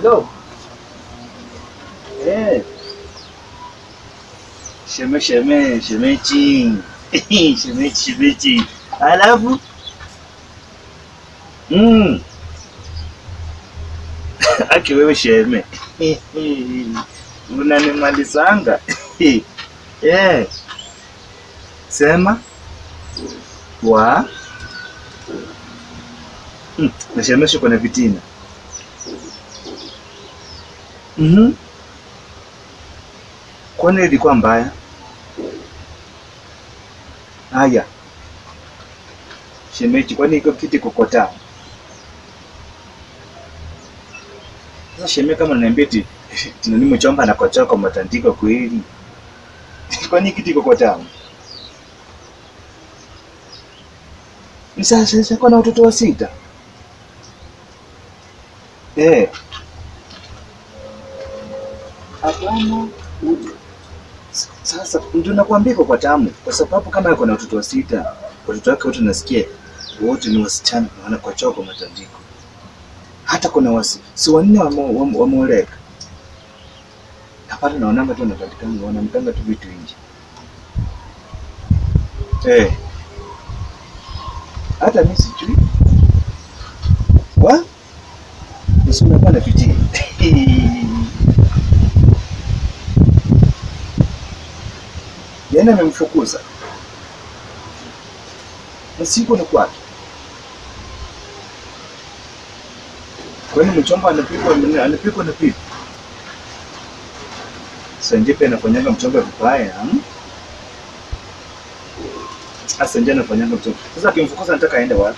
Hello. Eh. Sheme sheme shemechi. shemechi shemechi. Alafu mm. Aki wewe sheme. Unanimalizanga. Eh. Sema wa mm. Nashemesha kuna vitina. Mhm. Kwani ilikuwa mbaya? Haya. Shemeji, kwani iko kiti kokota? Sasa sheme kama unaniambia eti tinani mchomba na kochoa kwa matandiko kweli. Kwani kiti kokota? Ni sasa sasa kwa na watoto wa sita. Eh. Hapana. u- Sasa ndio nakwambia kwa tamu, kwa sababu kama yuko na watoto wa sita, watoto wake wote nasikia wote ni wasichana na wanakochoa kwa matandiko. Hata kuna wasi si wanne wamo- wamo- wameoleka. Hapana, naonanga tu wanapatikana, wanamkanga tu vitu nje. Eh. Hata mimi sijui. Wa? Usimekuwa na fitina. Yaani amemfukuza. Na siko ni kwake. Kwani mchomba anapikwa anapikwa na pipi? Sanjepe anafanyanga mchomba vibaya. hmm? Sasa nje anafanyanga mchomba. Sasa akimfukuza nataka aende wapi?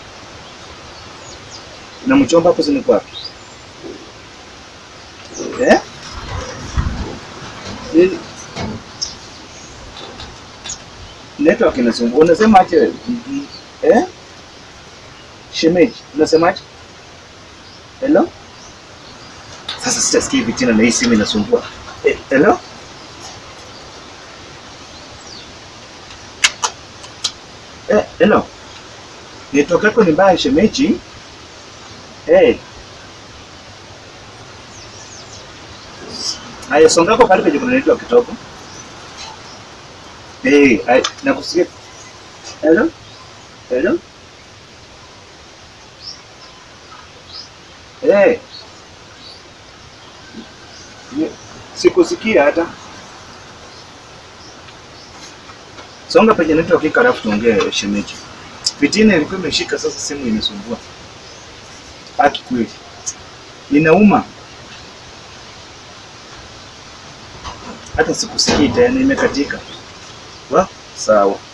Na mchomba hapo sini kwake. Eh? Nini? Network inasumbua. Unasema aje? wewe? Eh? Shemeji, unasemaje? Hello? Sasa sitasikia hivi tena na hii simu inasumbua. Eh, hello? Eh, hello? Network yako ni mbaya shemeji? Eh. Haya, songako pale penye kuna network kidogo. Eh, hey, nakusikia. Hello? Hello? Eh. Ni- Sikusikia hata. Songa penye network iko alafu tuongee shemeji. Fitina ilikuwa imeshika sasa simu inasumbua. Haki kweli. Inauma. Hata sikusikii tena imekatika. Wa? Sawa.